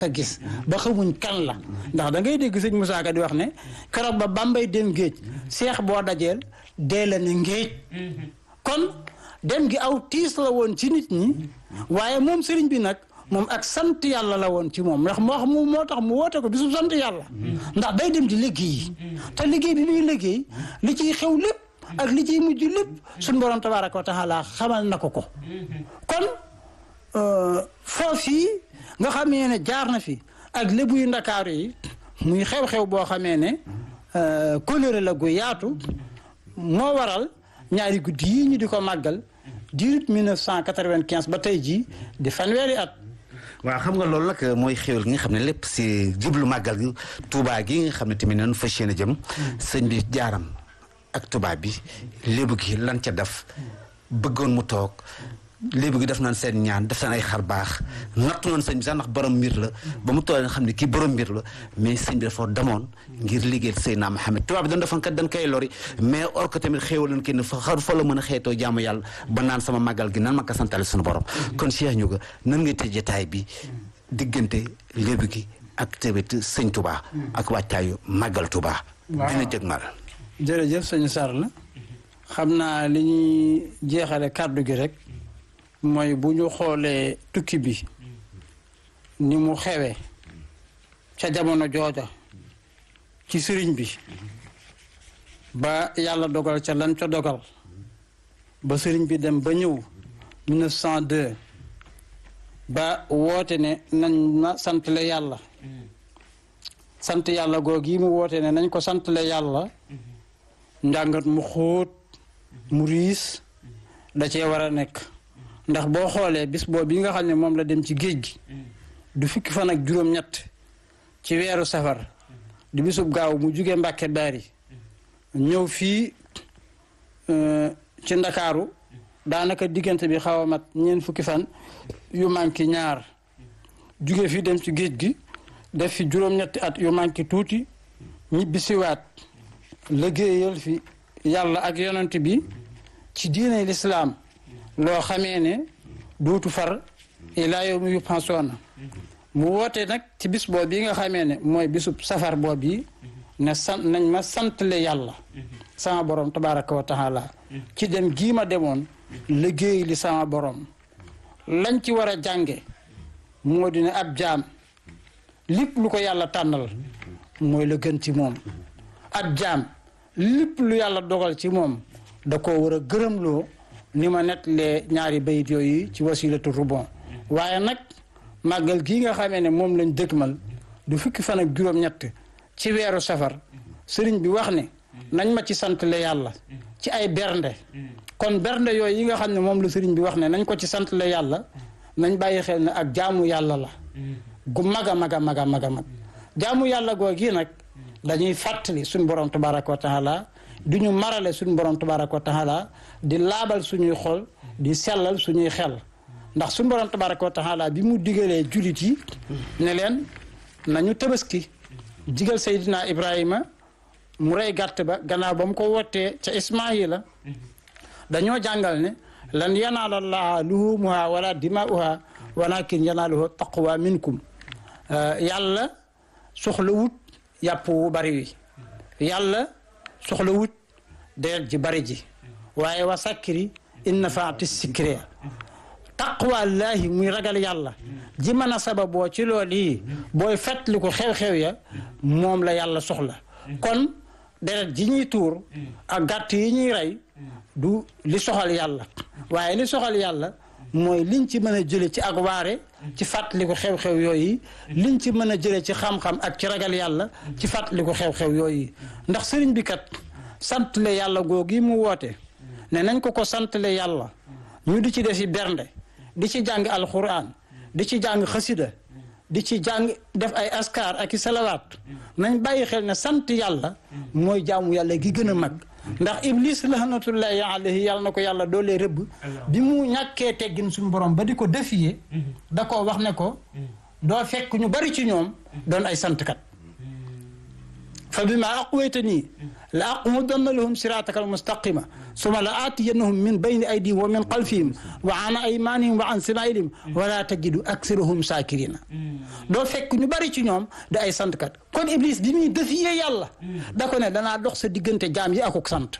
a gis ba xamuñ kan la ndax da ngay dégg sëñ Moussa Ka di wax ne keroog ba Bambay dem géej seex boo dajeel dee la ne ngéej kon dem gi aw tiis la woon ci nit ñi waaye moom sëriñ bi nag moom ak sant yàlla la woon ci moom ndax moo xam moo tax mu woote ko bisu sant yàlla ndax day dem di liggéey te liggéey bi muy liggéey li ciy xew lépp ak li ciy mujj lépp suñ borom tabaaraka wa taala xamal na ko ko kon foofii nga xamee ne jaar na fi ak lébu yu ndakaaru yi muy xew-xew boo xamee ne kóllëre la gu yaatu moo waral ñaari guddi yii ñu di ko màggal diirut 1995 ba tey jii di fanweeri at waaw xam nga loolu nag mooy xéwal gi nga xam ne lépp si jublu màggal gi Touba gi nga xam ne tamit noonu fas yéene jëm sëñ bi jaaram ak Touba bi lébu gi lan ca def bëggoon mu toog léegi gi def naan seen ñaan def seen ay xar baax nattu noonu sëñ bi sax ndax borom mbir la ba mu toolee nga xam ne kii borom mbir la mais sëñ bi dafa demoon ngir liggéeyal Seydina Mohamed tubaab bi dañ defoon kat dañ koy lori mais or que tamit xéewal nañ kenn fa xar fa la mën a xeetoo jaamu yàlla ba naan sama màggal gi nan ma ko santale suñu borom kon Cheikh Ndiouga nan ngay tëj jotaay bi diggante léegi gi ak tamit sëñ Touba ak wàccaayu màggal Touba dina jëg mal jërëjëf sëñ Sarr la xam naa li ñuy jeexale kàddu gi rek mooy bu ñu xoolee tukki bi ni mu xewee ca jamono jooja ci sëriñ bi ba yàlla dogal ca lan ca dogal ba sëriñ bi dem ba ñëw 1902 ba woote ne nañ ma santle yàlla sant yàlla googi mu woote ne nañ ko santle yàlla njàngat mu xóot mu riis da cee war a nekk ndax boo xoolee bis boobu yi nga xam ne moom la dem ci géej gi du fukki fan ak juróom-ñett ci weeru safar di bisub gaaw mu jugee Mbàkke Baari ñëw fii ci ndakaaru daanaka diggante bi xaw a mat ñeent fukki fan yu manqué ñaar juge fii dem ci géej gi def fi juróom-ñetti at yu manqué tuuti ñibbi siwaat liggéeyal fi yàlla ak yonent bi ci diine lislaam loo xamee ne duutu far ilaa yow mi yu pensoona mu woote nag ci bis boobu yi nga xamee ne mooy bisub safar boobu yi ne sant nañ ma santle yàlla sama borom tabaraka wa taala ci dem gii ma demoon liggéey li sama borom lañ ci war a jànge moo di ne ab jaam lépp lu ko yàlla tànnal mooy la gën ci moom ab jaam lépp lu yàlla dogal ci moom da koo war a gërëmloo ni ma nettalee ñaari bayit yooyu ci wasilatu rubon waaye nag màggal gii nga xamee ne moom lañ dëgmal du fukki fan ak juróom-ñett ci weeru safar sëriñ bi wax ne nañ ma ci santle yàlla ci ay bernde kon bernde yooyu yi nga xam ne moom la sëriñ bi wax ne nañ ko ci santle yàlla nañ bàyyi xel ne ak jaamu yàlla la gu mag a mag a mag a mag a mag jaamu yàlla googi nag dañuy fàttali suñ borom tabaraka wa taala du ñu marale suñu borom tabaraka wa taala di laabal suñuy xol di sellal suñuy xel ndax suñu borom tabaraka wa taala bi mu digalee julit yi ne leen nañu tabaski digal Seydina Ibrahima mu rey gàtt ba gannaaw ba mu ko wottee ca Ismaayila dañoo jàngal ne lan yanaala llaaha luhumuha wala dimaa'uha walakin yanaaluhu taqwa minkum yàlla soxla wut yàpp wu bari wi yàlla soxla wut deret ji bari ji waaye wa sakkiri inna faati sikri taqwallaahi muy ragal yàlla ji mën a sababoo ci loolu yi booy fàttali ko xew-xew ya moom la yàlla soxla kon deret ji ñuy tuur ak gàtt yi ñuy rey du li soxal yàlla waaye li soxal yàlla mooy liñ ci mën a jële ci ak waare ci fàttaliku xew-xew yooyu liñ ci mën a jële ci xam-xam ak ci ragal yàlla ci fàttaliku xew-xew yooyu ndax sëriñ bi kat santle yàlla googu yi mu woote ne nañ ko ko santle yàlla ñu di ci def yi bernde di ci jàng alxuraan di ci jàng xasida di ci jàng def ay askar ak i salawaat nañ bàyyi xel ne sant yàlla mooy jaamu yàlla gi gën a mag ndax iblis lahnatullahi alayhi yàlla na ko yàlla doolee rëbb bi mu ñàkkee teggin suñu borom ba di ko defiyee da koo wax ne ko doo fekk ñu bari ci ñoom doon ay santkat fa bima aqwaytanii la aqudanna lahum siraataka almustaqima summa la aatiyannahum min bayni aydihim wa min xalfihim wa an aymanihim wa an simailihim wala tajidu aksarahum saakirina doo fekk ñu bari ci ñoom da ay santkat kon iblis bi muy defiyee yàlla da ko ne danaa dox sa diggante jaam yi akuk sant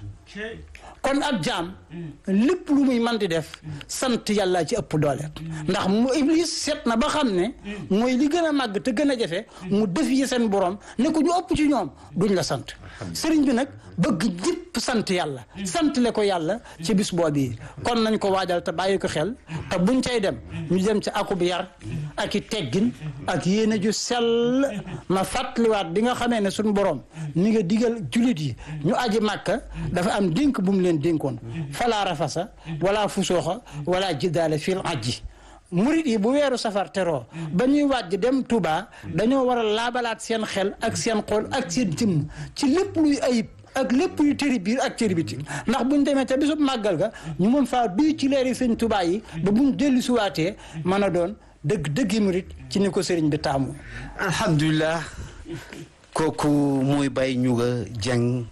kon ab jaam lépp lu muy man di def sant yàlla ci ëpp doole ndax mu iblis seet na ba xam ne mooy li gën a màgg te gën a jafe mu def yi seen borom ne ko ñu ëpp ci ñoom duñ la sant sëriñ bi nag bëgg ñëpp sant yàlla sant le ko yàlla ci bis boobu kon nañ ko waajal te bàyyi ko xel te buñ cay dem ñu dem ci akub yar ak i teggin ak yéene ju sell ma fàttaliwaat bi nga xamee ne suñ borom mi nga digal julit yi ñu aji màkka dafa am dénk bu mu leen dénkoon falaa rafasa wala fusooxa wala jiddaale fil ajji murit yi bu weeru safar teroo ba ñuy wàjj dem Touba dañoo war a laabalaat seen xel ak seen xol ak seen jëmm ci lépp luy ayib ak lépp luy tëri biir ak tëri biti ndax buñ demee te bisub màggal ga ñu mën faa duy ci leeri sëñ Touba yi ba buñ dellu suwaatee mën a doon dëgg dëggi murit ci ni ko sëriñ bi taamu alhamdulilah kooku mooy Baye Ndiouga Dieng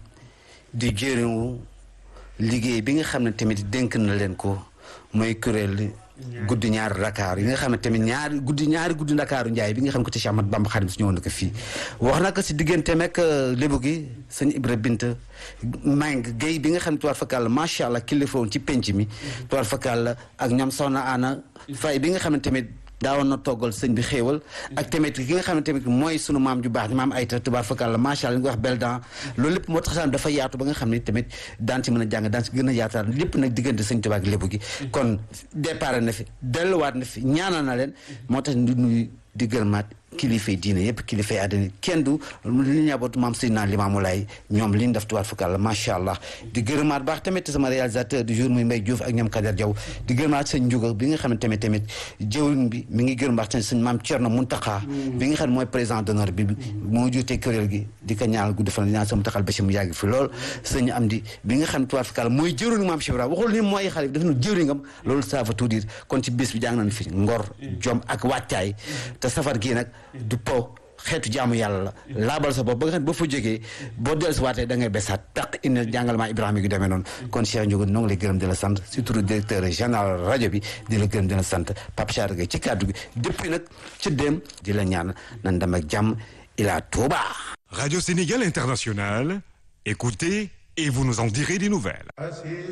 di jëriñu liggéey bi nga xam ne tamit dénk na leen ko mooy kuréel guddi ñaari Dakar yi nga xam ne tamit ñaari guddi ñaari guddi Dakaaru Njaay bi nga xam ne ko ci Cheikh Ahmadou Bamba Xaadim si ñëwoon na ko fii wax na ko si diggante meeg lébu gi sëñ Ibra Binta Mang Guèye bi nga xam ne tuwaar fakal macha allah kilifa woon ci penc mi tuwaar fakal ak ñoom soxna Ana Fay bi nga xam ne tamit daawoon na toggal sëñ bi xéewal ak tamit ki nga xam ne tamit mooy sunu maam ju baax ni maam ayta tubaar fakal la macha allah li nga wax beldan loolu lépp moo tax sax dafa yaatu ba nga xam ne tamit daan ci mën a jàng daan ci gën a yaataar lépp nag diggante sëñ Tuubaa ak lébu gi kon départ na fi delluwaat na fi ñaanal na leen moo tax di nuyu di gërëmaat kilifay diine yëpp kilifay àddina kenn du li ñabootu maam Seydina Limaamu Laay ñoom li ñu def tubaar fakal la macha allah di gërëmaat baax tamit sama réalisateur du jour muy Mbaye Diouf ak ñoom Kader Diaw di gërëmaat sëñ Ndiouga bi nga xam ne tamit tamit jëwriñ bi mi ngi gërëm baax sëñ maam Thierno Mountakha bi nga xam ne mooy président d'honneur bi moo jiite kuréel gi di ko ñaanal gudd fan ñaan sama taxal ba si mu yàgg fi lool sëñ Amdi bi nga xam ne tubaar fakal mooy jëwriñ maam Cheikh Ibrahima waxul ni mooy xale bi dafa nu jëwriñam loolu ça veut tout dire kon ci bés bi jàng nañ fi ngor jom ak wàccaay te safar gii nag du po xeetu jaamu yàlla la laabal sa bopp ba nga xam ne ba fa jógee boo dellu si waatee da ngay besaat taq indi jàngalement Ibrahima gi demee noonu kon Cheikh Ndiouga noo ngi lay gërëm di la sant surtout directeur général rajo bi di la gërëm di la sant Pape Char Gueye ci kàddu gi depuis nag ci dem di la ñaan nan dem ak jàmm ila Touba. Radio Sénégal International, écoutez et vous nous en direz des nouvelles.